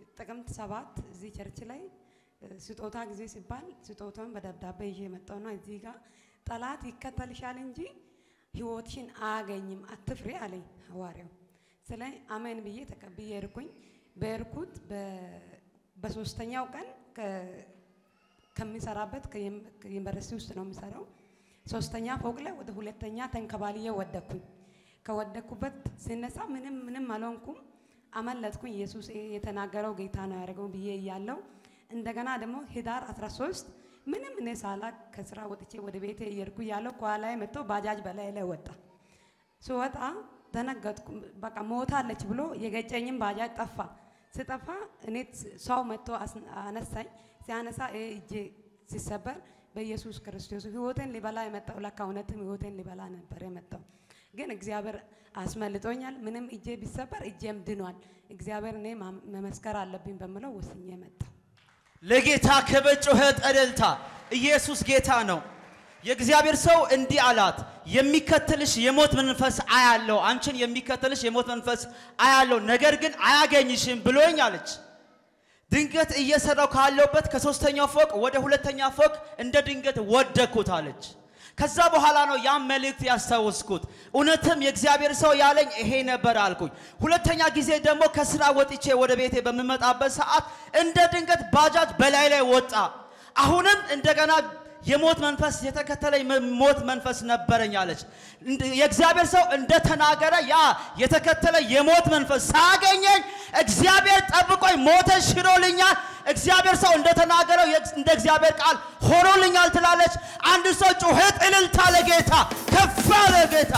ጥቅምት ሰባት እዚህ ቸርች ላይ እ፣ ስጦታ ጊዜ ሲባል ስጦታውን በደብዳቤ ይዤ የመጣው ነው። እዚህ ጋር ጠላት ይከተልሻል እንጂ ህይወትሽን አያገኝም አትፍሪ አለኝ ሐዋርያው። ስለ አሜን ብዬ ተቀብዬ እርኩኝ። በእርኩት በሶስተኛው ቀን ከ- ከሚሰራበት ከዩም- ከዩኒቨርሲቲ ውስጥ ነው የሚሰራው። ሶስተኛ ፎቅ ላይ ወደ ሁለተኛ ተንከባልዬ ወደኩኝ። ከወደኩበት ሲነሳ ምንም ምንም አልሆንኩም፣ አመለጥኩኝ። ኢየሱስ ይሄ የተናገረው ጌታ ነው ያደረገው ብዬ እያለው እንደገና ደግሞ ህዳር 13 ምንም እኔ ሳላቅ ከስራ ወጥቼ ወደ ቤቴ እየሄድኩ እያለው ከኋላዬ መጥቶ ባጃጅ በላይ ላይ ወጣ። ስወጣ ደነገጥኩ። በቃ ሞታለች ብሎ የገጨኝም ባጃጅ ጠፋ። ስጠፋ እኔ ሰው መጥቶ አስ- አነሳኝ። ሲያነሳ ይሄ እጄ ሲሰበር በኢየሱስ ክርስቶስ ህይወቴን ሊበላ የመጣው ለካ እውነትም ህይወቴን ሊበላ ነበር የመጣው። ግን እግዚአብሔር አስመልጦኛል። ምንም እጄ ቢሰበር እጄም ድኗል። እግዚአብሔር እኔ ማም- መመስከር አለብኝ በምለው ወስኜ መጣው። ለጌታ ክብር ጩኸት፣ እልልታ። ኢየሱስ ጌታ ነው። የእግዚአብሔር ሰው እንዲህ አላት፣ የሚከተልሽ የሞት መንፈስ አያለው፣ አንቺን የሚከተልሽ የሞት መንፈስ አያለው፣ ነገር ግን አያገኝሽም ብሎኝ አለች። ድንገት እየሰራው ካለውበት ከሶስተኛው ፎቅ ወደ ሁለተኛ ፎቅ እንደ ድንገት ወደኩት አለች። ከዛ በኋላ ነው ያን መልእክት ያስታወስኩት። እውነትም የእግዚአብሔር ሰው ያለኝ ይሄ ነበር አልኩኝ። ሁለተኛ ጊዜ ደግሞ ከስራ ወጥቼ ወደ ቤቴ በምመጣበት ሰዓት እንደ ድንገት ባጃጅ በላይ ላይ ወጣ። አሁንም እንደገና የሞት መንፈስ የተከተለኝ መ- ሞት መንፈስ ነበረኝ አለች። እንደ- የእግዚአብሔር ሰው እንደተናገረ ያ የተከተለ የሞት መንፈስ ሳገኘኝ እግዚአብሔር ጠብቆኝ ሞተን ሽሮልኛል። እግዚአብሔር ሰው እንደተናገረው የእግ- እንደ እግዚአብሔር ቃል ሆኖልኛል ትላለች። አንድ ሰው ጩኸት እልልታ ለጌታ ከፍ ያለ ጌታ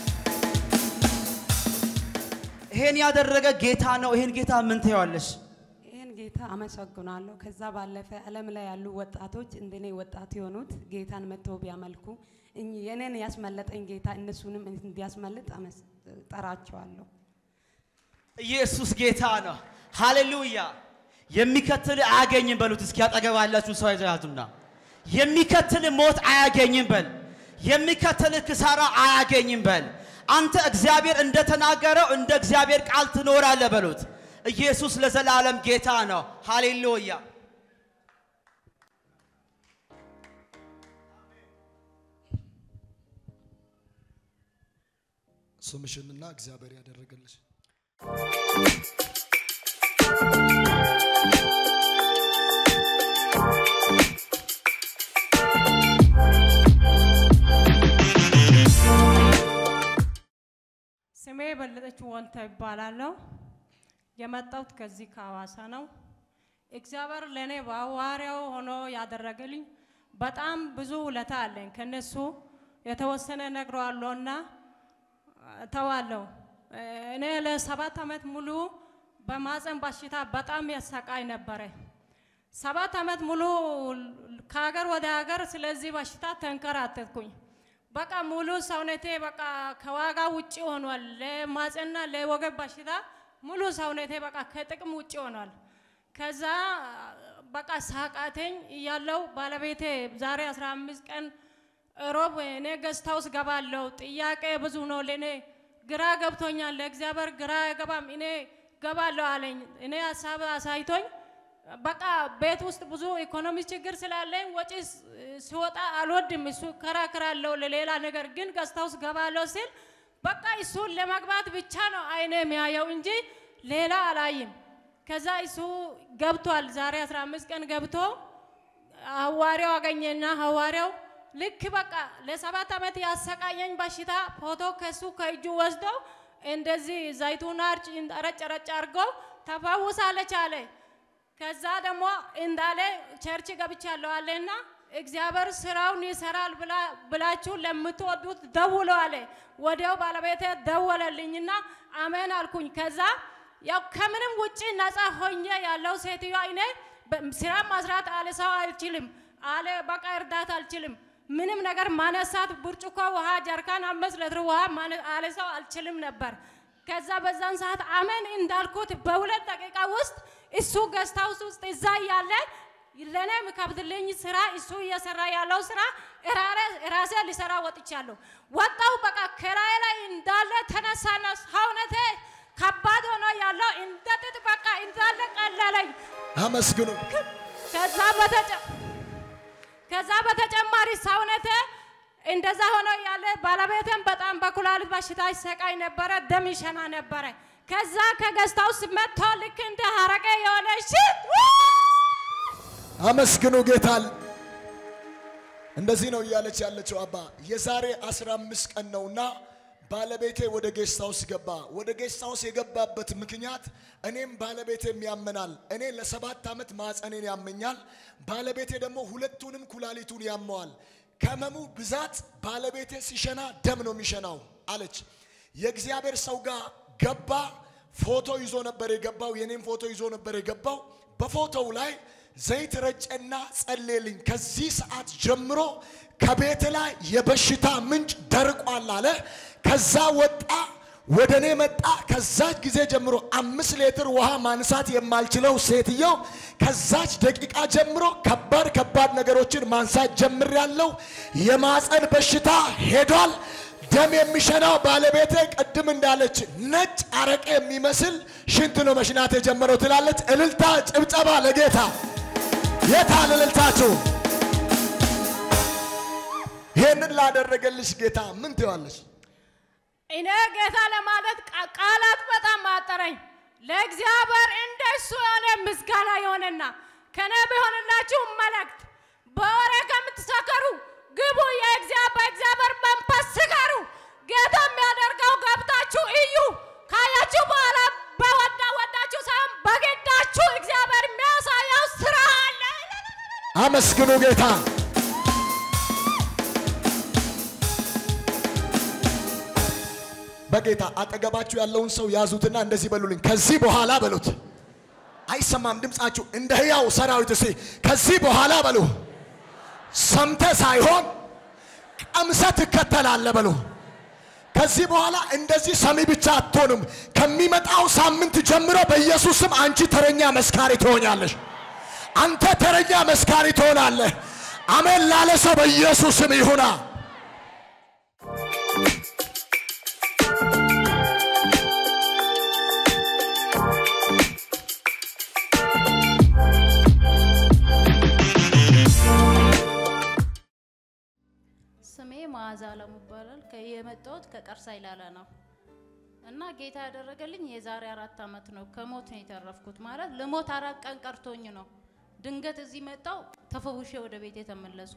ይሄን ያደረገ ጌታ ነው። ይሄን ጌታ ምን ትይዋለሽ? ይህን ጌታ አመሰግናለሁ። ከዛ ባለፈ ዓለም ላይ ያሉ ወጣቶች እንደኔ ወጣት የሆኑት ጌታን መጥተው ቢያመልኩ እኚህ የኔን ያስመለጠኝ ጌታ እነሱንም እንዲያስመልጥ አመስ- ጠራቸዋለሁ። ኢየሱስ ጌታ ነው። ሃሌሉያ። የሚከትል አያገኝም በሉት። እስኪ አጠገብ ያላችሁ ሰው ይዛቱና የሚከትል ሞት አያገኝም በል። የሚከትል ክሳራ አያገኝም በል። አንተ እግዚአብሔር እንደተናገረው እንደ እግዚአብሔር ቃል ትኖራለህ በሉት። ኢየሱስ ለዘላለም ጌታ ነው። ሃሌሉያ። ስምሽንና እግዚአብሔር ያደረገልሽ ስሜ በለጠች ወንታ ይባላለሁ። የመጣሁት ከዚህ ከሐዋሳ ነው። እግዚአብሔር ለእኔ በሐዋርያው ሆኖ ያደረገልኝ በጣም ብዙ ውለታ አለኝ። ከነሱ የተወሰነ ነግረዋለሁና ተዋለሁ። እኔ ለሰባት ዓመት ሙሉ በማፀን በሽታ በጣም ያሰቃይ ነበረ። ሰባት ዓመት ሙሉ ከሀገር ወደ ሀገር ስለዚህ በሽታ ተንከራተትኩኝ። በቃ ሙሉ ሰውነቴ በቃ ከዋጋ ውጭ ሆኗል። ለማፀንና ለወገብ በሽታ ሙሉ ሰውነቴ በቃ ከጥቅም ውጭ ሆኗል። ከዛ በቃ ሳቃተኝ እያለው ባለቤቴ ዛሬ 15 ቀን ሮብ እኔ ገስት ሃውስ ገባለሁ። ጥያቄ ብዙ ነው ለእኔ ግራ ገብቶኛል። ለእግዚአብሔር ግራ አይገባም። እኔ ገባለሁ አለኝ። እኔ ሀሳብ አሳይቶኝ በቃ ቤት ውስጥ ብዙ ኢኮኖሚ ችግር ስላለኝ ወጪ ስ- ሲወጣ አልወድም። እሱ ከራክራለሁ ለሌላ ነገር ግን ገስት ሃውስ ገባለሁ ሲል በቃ እሱን ለመግባት ብቻ ነው አይኔ የሚያየው እንጂ ሌላ አላይም። ከዛ እሱ ገብቷል። ዛሬ 15 ቀን ገብቶ ሐዋርያው አገኘና ሐዋርያው ልክ በቃ ለሰባት ዓመት ያሰቃየኝ በሽታ ፎቶ ከሱ ከእጁ ወስዶ እንደዚህ ዘይቱን አርጭ ረጭ ረጭ አድርጎ ተፈውሳለች አለ። ከዛ ደግሞ እንዳለ ቸርች ገብቻለሁ አለና እግዚአብሔር ስራውን ይሰራል ብላ- ብላችሁ ለምትወዱት ደውሎ አለ። ወዲያው ባለቤቴ ደወለልኝና አሜን አልኩኝ። ከዛ ያው ከምንም ውጪ ነፃ ሆኜ ያለው ሴትዮዋ እኔ በ- ስራ መስራት አለ ሰው አልችልም አለ በቃ እርዳታ አልችልም ምንም ነገር ማነሳት ብርጭቆ ውሃ ጀርካን አምስት ሊትር ውሃ ማነ- አለ ሰው አልችልም ነበር። ከዛ በዛን ሰዓት አሜን እንዳልኩት በሁለት ደቂቃ ውስጥ እሱ ገስት ሃውስ ውስጥ እዛ እያለ ለእኔ የሚከብድልኝ ስራ እሱ እየሰራ ያለው ስራ እራረ- ራሴ ሊሰራ ወጥቻለሁ። ወጣው በቃ ከራዬ ላይ እንዳለ ተነሳና ሰውነቴ ከባድ ሆኖ ያለው እንደ ጥጥ በቃ እንዳለ ቀለለኝ። አመስግኑ። ከዛ በተጨ ከዛ በተጨማሪ ሰውነቴ እንደዛ ሆኖ ያለ ባለቤቴም በጣም በኩላሊት በሽታ ይሰቃይ ነበረ፣ ደም ይሸና ነበረ። ከዛ ከገዝታ ውስጥ መጥቶ ልክ እንደ ሀረቄ የሆነ ሽት አመስግኑ ጌታል። እንደዚህ ነው እያለች ያለችው አባ የዛሬ 15 ቀን ነውና ባለቤቴ ወደ ጌስት ሃውስ ገባ። ወደ ጌስት ሃውስ የገባበት ምክንያት እኔም ባለቤቴም ያመናል። እኔ ለሰባት ዓመት ማፀኔን ያመኛል። ባለቤቴ ደግሞ ሁለቱንም ኩላሊቱን ያመዋል። ከህመሙ ብዛት ባለቤቴ ሲሸና ደም ነው የሚሸናው አለች። የእግዚአብሔር ሰው ጋር ገባ። ፎቶ ይዞ ነበር የገባው። የኔም ፎቶ ይዞ ነበር የገባው። በፎቶው ላይ ዘይት ረጨና ጸሌልኝ፣ ከዚህ ሰዓት ጀምሮ ከቤት ላይ የበሽታ ምንጭ ደርቋል አለ። ከዛ ወጣ፣ ወደ እኔ መጣ። ከዛች ጊዜ ጀምሮ አምስት ሌትር ውሃ ማንሳት የማልችለው ሴትየው ከዛች ደቂቃ ጀምሮ ከባድ ከባድ ነገሮችን ማንሳት ጀምሬያለሁ። የማፀን በሽታ ሄዷል። ደም የሚሸናው ባለቤቴ ቅድም እንዳለች ነጭ አረቄ የሚመስል ሽንት ነው መሽናት የጀመረው ትላለች። እልልታ ጭብጨባ ለጌታ የታል እልልታችሁ? ይህንን ላደረገልሽ ጌታ ምን ትዋለሽ? እኔ ጌታ ለማለት ቃ- ቃላት በጣም አጠረኝ። ለእግዚአብሔር እንደሱ የሆነ ምስጋና የሆነና ከነ ቢሆንላችሁ መልእክት በወሬ ከምትሰከሩ ግቡ፣ የእግዚአብሔር በእግዚአብሔር መንፈስ ስከሩ። ጌታ የሚያደርገው ገብታችሁ እዩ። ካያችሁ በኋላ በወዳ ወዳችሁ ሳይሆን በግዳችሁ እግዚአብሔር የሚያሳየው ስራ አለ። አመስግኑ ጌታ። በጌታ አጠገባችሁ ያለውን ሰው ያዙትና እንደዚህ በሉልኝ። ከዚህ በኋላ በሉት። አይሰማም ድምፃችሁ። እንደ ሕያው ሰራዊት እስቲ ከዚህ በኋላ በሉ። ሰምተ ሳይሆን ቀምሰ ትከተላለ በሉ። ከዚህ በኋላ እንደዚህ ሰሚ ብቻ አትሆንም። ከሚመጣው ሳምንት ጀምሮ በኢየሱስ ስም አንቺ ተረኛ መስካሪ ትሆኛለሽ። አንተ ተረኛ መስካሪ ትሆናለህ። አሜን ላለ ሰው በኢየሱስ ስም ይሁና። ስሜ መዓዛ አለሙ ይባላል። ከ- የመጣሁት ከቀርሳ ይላለ ነው እና ጌታ ያደረገልኝ የዛሬ አራት ዓመት ነው። ከሞት ነው የተረፍኩት። ማለት ልሞት አራት ቀን ቀርቶኝ ነው። ድንገት እዚህ መጣው ተፈውሼ ወደ ቤት የተመለስኩ።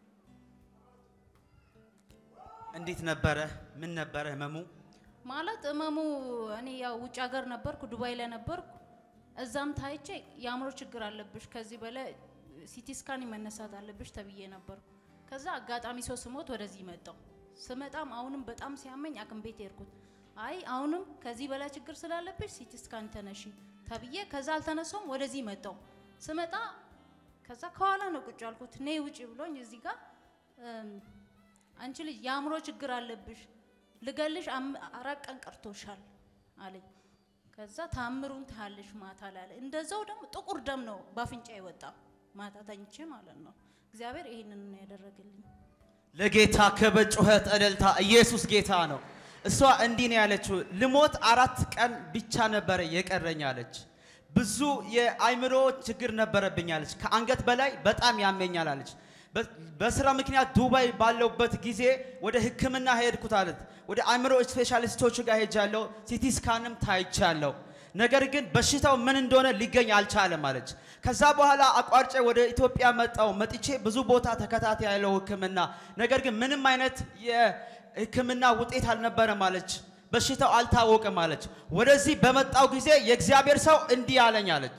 እንዴት ነበረ? ምን ነበረ ህመሙ? ማለት እመሙ እኔ ያው ውጭ ሀገር ነበርኩ፣ ዱባይ ላይ ነበርኩ። እዛም ታይቼ የአእምሮ ችግር አለብሽ፣ ከዚህ በላይ ሲቲ ስካን መነሳት አለብሽ ተብዬ ነበርኩ። ከዛ አጋጣሚ ሰው ስሞት ወደዚህ መጣው። ስመጣም አሁንም በጣም ሲያመኝ አቅም ቤት ሄድኩት። አይ አሁንም ከዚህ በላይ ችግር ስላለብሽ ሲቲ ስካን ተነሺ ተብዬ ከዛ አልተነሳውም። ወደዚህ መጣው። ስመጣ ከዛ ከኋላ ነው ቁጭ ያልኩት። ነይ ውጪ ብሎኝ እዚህ ጋር እም፣ አንቺ ልጅ የአእምሮ ችግር አለብሽ ልገልሽ አም- አራት ቀን ቀርቶሻል አለኝ። ከዛ ታምሩን ታያለሽ ማታ ላይ አለ። እንደዛው ደግሞ ጥቁር ደም ነው በአፍንጫ የወጣ ማታ ተኝቼ ማለት ነው። እግዚአብሔር ይሄንን ነው ያደረገልኝ። ለጌታ ክብር፣ ጩኸት፣ እልልታ። ኢየሱስ ጌታ ነው። እሷ እንዲህ ነው ያለችው፣ ልሞት አራት ቀን ብቻ ነበረ የቀረኝ አለች። ብዙ የአይምሮ ችግር ነበረብኝ አለች። ከአንገት በላይ በጣም ያመኛል አለች። በ- በስራ ምክንያት ዱባይ ባለውበት ጊዜ ወደ ሕክምና ሄድኩት አለት። ወደ አእምሮ ስፔሻሊስቶች ጋር ሄጃለሁ። ሲቲ ስካንም ታይቻለሁ። ነገር ግን በሽታው ምን እንደሆነ ሊገኝ አልቻለም አለች። ከዛ በኋላ አቋርጬ ወደ ኢትዮጵያ መጣው። መጥቼ ብዙ ቦታ ተከታታይ ያለው ሕክምና ነገር ግን ምንም አይነት የሕክምና ውጤት አልነበረም አለች። በሽታው አልታወቀም አለች። ወደዚህ በመጣው ጊዜ የእግዚአብሔር ሰው እንዲህ አለኝ አለች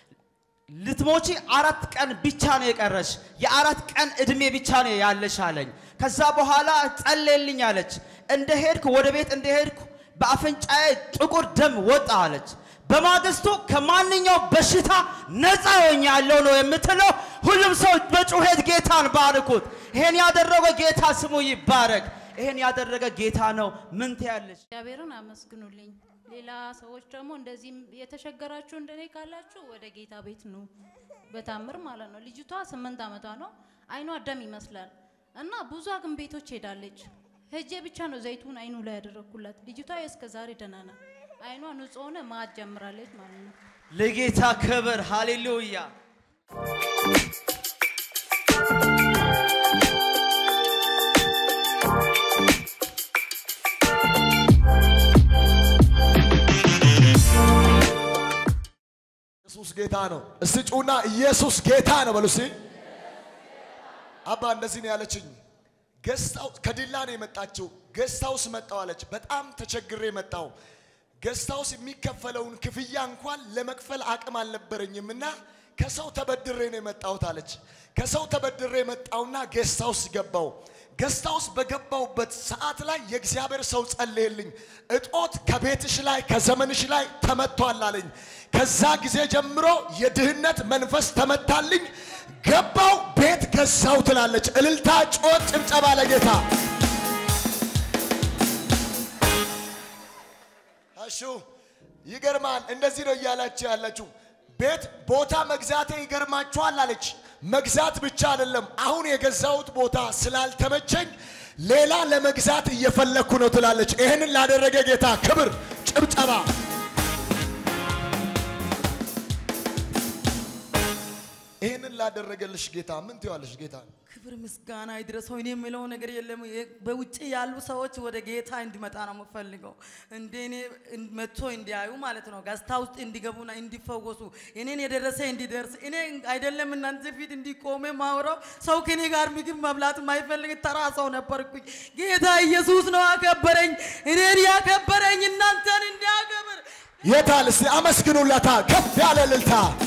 ልትሞቺ አራት ቀን ብቻ ነው የቀረሽ፣ የአራት ቀን እድሜ ብቻ ነው ያለሽ አለኝ። ከዛ በኋላ ጸለየልኝ አለች። እንደ ሄድኩ ወደ ቤት እንደ ሄድኩ በአፍንጫዬ ጥቁር ደም ወጣ አለች። በማግስቱ ከማንኛው በሽታ ነፃ ሆኛለሁ ነው የምትለው። ሁሉም ሰው በጩኸት ጌታን ባርኩት። ይሄን ያደረገ ጌታ ስሙ ይባረክ። ይሄን ያደረገ ጌታ ነው። ምን ትያለሽ? እግዚአብሔርን አመስግኑልኝ። ሌላ ሰዎች ደግሞ እንደዚህም የተቸገራችሁ እንደኔ ካላችሁ ወደ ጌታ ቤት ኑ፣ በታምር ማለት ነው። ልጅቷ ስምንት ዓመቷ ነው። አይኗ ደም ይመስላል እና ብዙ ሐኪም ቤቶች ሄዳለች። ሄጄ ብቻ ነው ዘይቱን አይኑ ላይ ያደረግኩላት። ልጅቷ እስከ ዛሬ ደህና ናት። አይኗ ንጹህ ሆነ ማት ጀምራለች ማለት ነው። ለጌታ ክብር ሃሌሉያ። ኢየሱስ ጌታ ነው። እስቲ ጩና ኢየሱስ ጌታ ነው በሉ እስቲ። አባ እንደዚህ ነው ያለችኝ። ገስታው ከዲላ ነው የመጣችው። ገስታውስ መጣው አለች። በጣም ተቸግሬ መጣው። ገስታውስ የሚከፈለውን ክፍያ እንኳን ለመክፈል አቅም አልነበረኝም እና ከሰው ተበድሬ ነው የመጣሁት አለች። ከሰው ተበድሬ መጣውና ገስታውስ ገባው። ገስታውስ በገባውበት ሰዓት ላይ የእግዚአብሔር ሰው ጸለየልኝ። እጦት ከቤትሽ ላይ ከዘመንሽ ላይ ተመቷል አለኝ። ከዛ ጊዜ ጀምሮ የድህነት መንፈስ ተመታልኝ። ገባው ቤት ገዛው ትላለች። እልልታ፣ ጮት፣ ጭብጨባ ለጌታ እሹ ይገርማል። እንደዚህ ነው እያላችሁ ያላችሁ ቤት ቦታ መግዛቴ ይገርማችኋል አለች። መግዛት ብቻ አይደለም፣ አሁን የገዛሁት ቦታ ስላልተመቸኝ ሌላ ለመግዛት እየፈለግኩ ነው ትላለች። ይህንን ላደረገ ጌታ ክብር፣ ጭብጨባ። ይህንን ላደረገልሽ ጌታ ምን ትይዋለሽ? ጌታ ክብር ምስጋና ይድረሰው። እኔ የምለው ነገር የለም። የ- በውጭ ያሉ ሰዎች ወደ ጌታ እንዲመጣ ነው የምፈልገው። እንደ እኔ እን- መጥቶ እንዲያዩ ማለት ነው። ጋስታ ውስጥ እንዲገቡና እንዲፈወሱ እኔን የደረሰ እንዲደርስ እኔ አይደለም እናንተ ፊት እንዲቆሜ ማውራው ሰው ከኔ ጋር ምግብ መብላት የማይፈልግ ተራ ሰው ነበርኩኝ። ጌታ ኢየሱስ ነው አከበረኝ። እኔን ያከበረኝ እናንተን እንዲያከብር የታል? እስቲ አመስግኑለታ ከፍ ያለ እልልታ